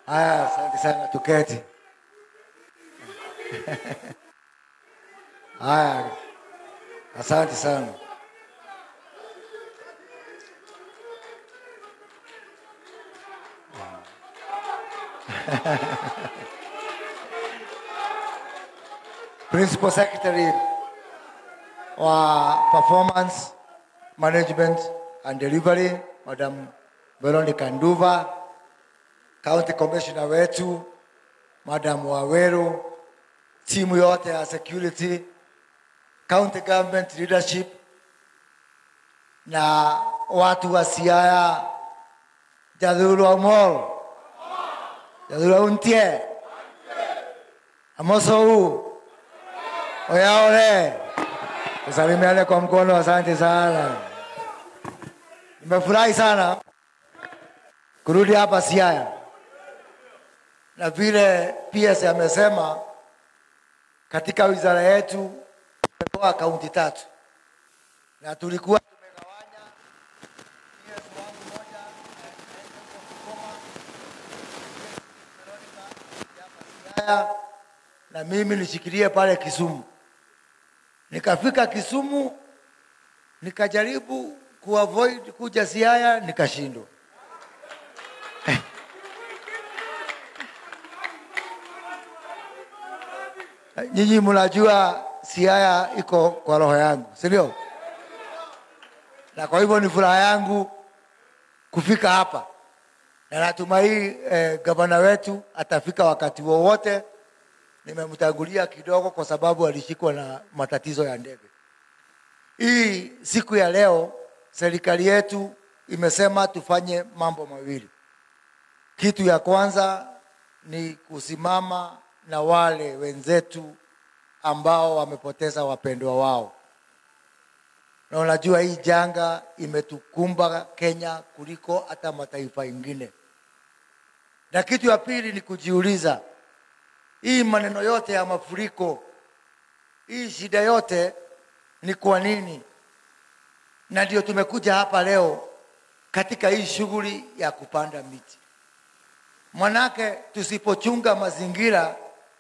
Haya, asante sana, tuketi. Haya, asante sana. Principal Secretary wa Performance Management and Delivery, Madam Veronica Nduva, County Commissioner wetu Madam Waweru, timu yote ya security, county government leadership na watu wa Siaya, Jathuru Amol, Jathuru Untie, Amosou, Oyaole, tusalimiane kwa mkono, asante sana. Nimefurahi sana kurudi hapa Siaya, na vile PS amesema katika wizara yetu tumetoa kaunti tatu na tulikuwa tumegawanya PS wangu moja anaenda huko Bungoma, Veronica hapa Siaya, na mimi nishikilie pale Kisumu. Nikafika Kisumu nikajaribu kuavoid kuja Siaya, nikashindwa. Nyinyi mnajua Siaya iko kwa roho yangu, si ndio? Na kwa hivyo ni furaha yangu kufika hapa, na natumai eh, gavana wetu atafika wakati wowote. Nimemtangulia kidogo kwa sababu alishikwa na matatizo ya ndege. Hii siku ya leo serikali yetu imesema tufanye mambo mawili. Kitu ya kwanza ni kusimama na wale wenzetu ambao wamepoteza wapendwa wao, na unajua hii janga imetukumba Kenya kuliko hata mataifa ingine. Na kitu ya pili ni kujiuliza, hii maneno yote ya mafuriko, hii shida yote ni kwa nini? Na ndio tumekuja hapa leo katika hii shughuli ya kupanda miti. Manake tusipochunga mazingira,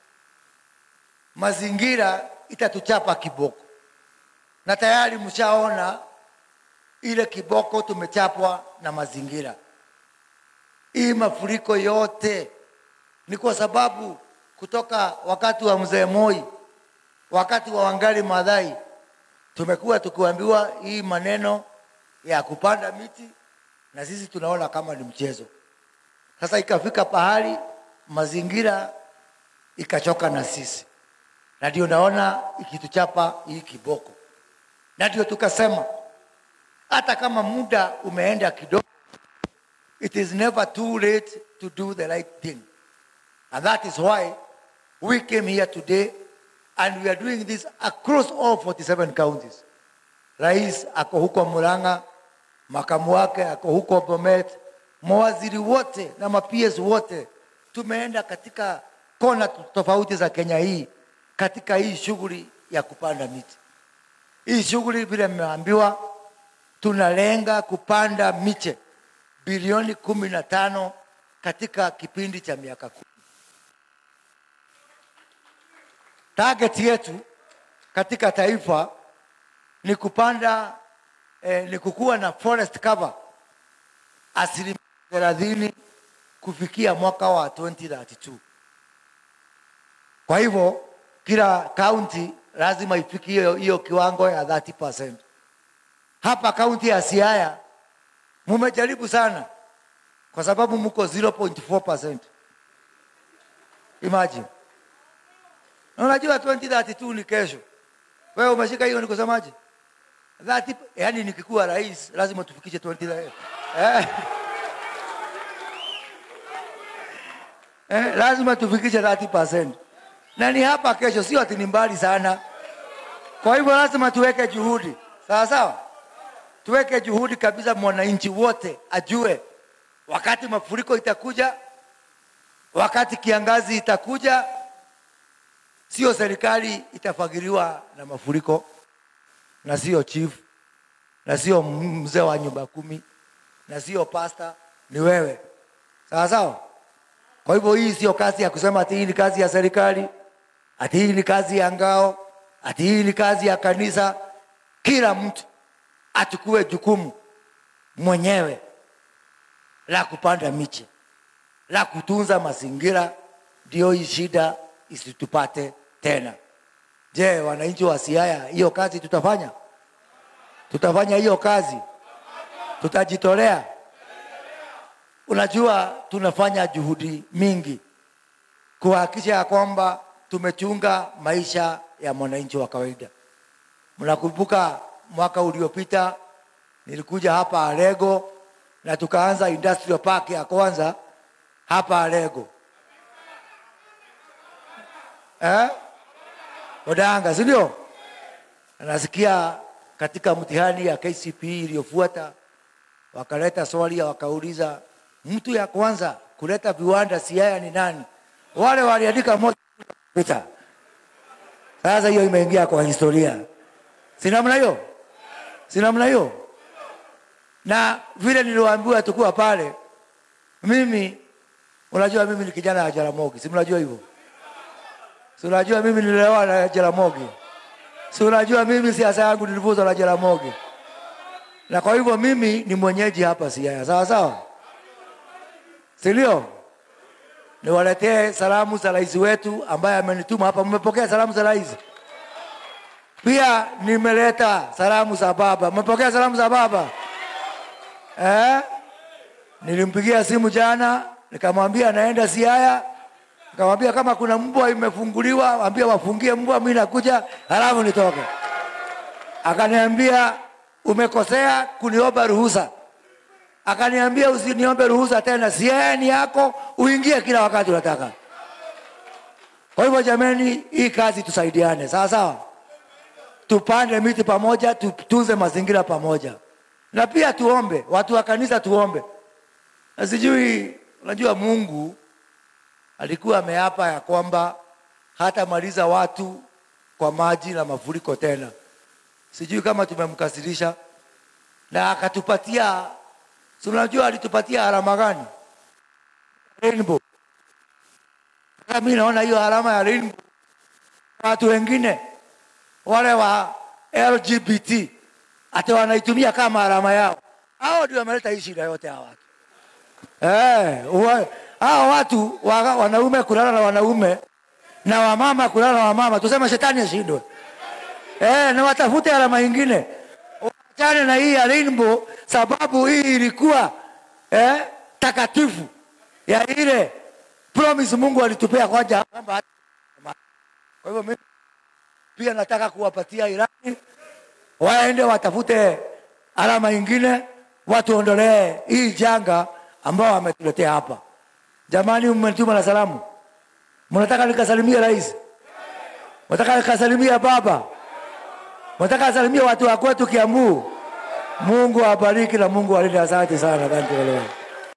mazingira itatuchapa kiboko, na tayari mshaona ile kiboko tumechapwa na mazingira. Hii mafuriko yote ni kwa sababu kutoka wakati wa mzee Moi, wakati wa Wangari Maathai, tumekuwa tukiambiwa hii maneno ya kupanda miti, na sisi tunaona kama ni mchezo. Sasa ikafika pahali mazingira ikachoka na sisi, na ndio naona ikituchapa hii kiboko, na ndio tukasema hata kama muda umeenda kidogo, it is never too late to do the right thing, and that is why we came here today and we are doing this across all 47 counties. Rais ako huko Murang'a, makamu wake ako huko Bomet, mawaziri wote na maps wote tumeenda katika kona tofauti za Kenya hii katika hii shughuli ya kupanda miti. Hii shughuli vile mmeambiwa, tunalenga kupanda miche bilioni kumi na tano katika kipindi cha miaka kumi. Target yetu katika taifa ni kupanda eh, ni kukuwa na forest cover asilimia thelathini kufikia mwaka wa 2032. Kwa hivyo kila kaunti lazima ifikie hiyo hiyo kiwango ya 30%. Hapa kaunti ya Siaya mumejaribu sana, kwa sababu mko 0.4%. Imagine, na unajua 2032 ni kesho. Wewe umeshika hiyo, ni kusemaje? 30, yani nikikuwa rais lazima tufikishe 20 eh. Eh, lazima tufikishe 30%. Na ni hapa kesho, sio ati ni mbali sana. Kwa hivyo lazima tuweke juhudi, sawa sawa, tuweke juhudi kabisa, mwananchi wote ajue wakati mafuriko itakuja, wakati kiangazi itakuja, sio serikali itafagiliwa na mafuriko, na sio chief, na sio mzee wa nyumba kumi, na sio pasta, ni wewe, sawa sawa. Kwa hivyo hii sio kazi ya kusema ati hii ni kazi ya serikali, ati hii ni kazi ya ngao, ati hii ni kazi ya kanisa. Kila mtu achukue jukumu mwenyewe la kupanda miche, la kutunza mazingira, ndio hii shida isitupate tena. Je, wananchi wa Siaya, hiyo kazi tutafanya? Tutafanya hiyo kazi? Tutajitolea? Unajua, tunafanya juhudi mingi kuhakikisha ya kwamba tumechunga maisha ya mwananchi wa kawaida. Mnakumbuka mwaka uliopita nilikuja hapa Alego na tukaanza industrial park ya kwanza hapa Alego eh? Odanga, si ndio? Nasikia katika mtihani ya KCPE iliyofuata wakaleta swali wakauliza, mtu ya kwanza kuleta viwanda Siaya ni nani? Wale waliandika moja pita. Sasa hiyo imeingia kwa historia, si namna hiyo? Si namna hiyo? Na vile niliwaambiwa tukuwa pale, mimi unajua, mimi ni kijana wa Jaramogi, si mnajua hivyo? Si unajua mimi nilioa na Jaramogi, si unajua mimi siasa yangu nilivuzwa na Jaramogi, na kwa hivyo mimi ni mwenyeji hapa Siaya, sawa sawa, si ndio? Niwaletee salamu za rais wetu ambaye amenituma hapa. Mmepokea salamu za rais? Pia nimeleta salamu za baba. Mmepokea salamu za baba eh? Nilimpigia simu jana nikamwambia naenda Siaya, nikamwambia kama kuna mbwa imefunguliwa, ambia wafungie mbwa, mimi nakuja halafu nitoke. Akaniambia umekosea kuniomba ruhusa. Akaniambia usiniombe ruhusa tena, Siaya ni yako, uingie kila wakati unataka. Kwa hivyo jameni, hii kazi tusaidiane, sawa sawa, tupande miti pamoja, tutunze mazingira pamoja, na pia tuombe, watu wa kanisa tuombe. Na sijui, unajua Mungu alikuwa ameapa ya kwamba hatamaliza watu kwa maji na mafuriko tena. Sijui kama tumemkasirisha, na akatupatia Si unajua alitupatia alama gani? Rainbow. Sasa mimi naona hiyo alama ya rainbow, watu wengine wale wa LGBT hata wanaitumia kama alama yao. Hao ndio wameleta hii shida yote hawa watu. Eh, wa, hao watu wa, wanaume kulala na wanaume na wamama kulala na wamama, tuseme shetani ashindwe. Eh, na watafute alama nyingine achane na hii ya rainbow, sababu hii ilikuwa eh, takatifu ya ile promise Mungu alitupea kwanza kwamba. Kwa hivyo mimi pia nataka kuwapatia Irani waende watafute alama nyingine, watuondolee hii janga ambao wametuletea hapa. Jamani, mmetuma na salamu, mnataka nikasalimie rais, mnataka nikasalimie baba Nataka asalimie watu wa kwetu Kiambu. Mungu awabariki na Mungu awalinde. Asante sana, asante.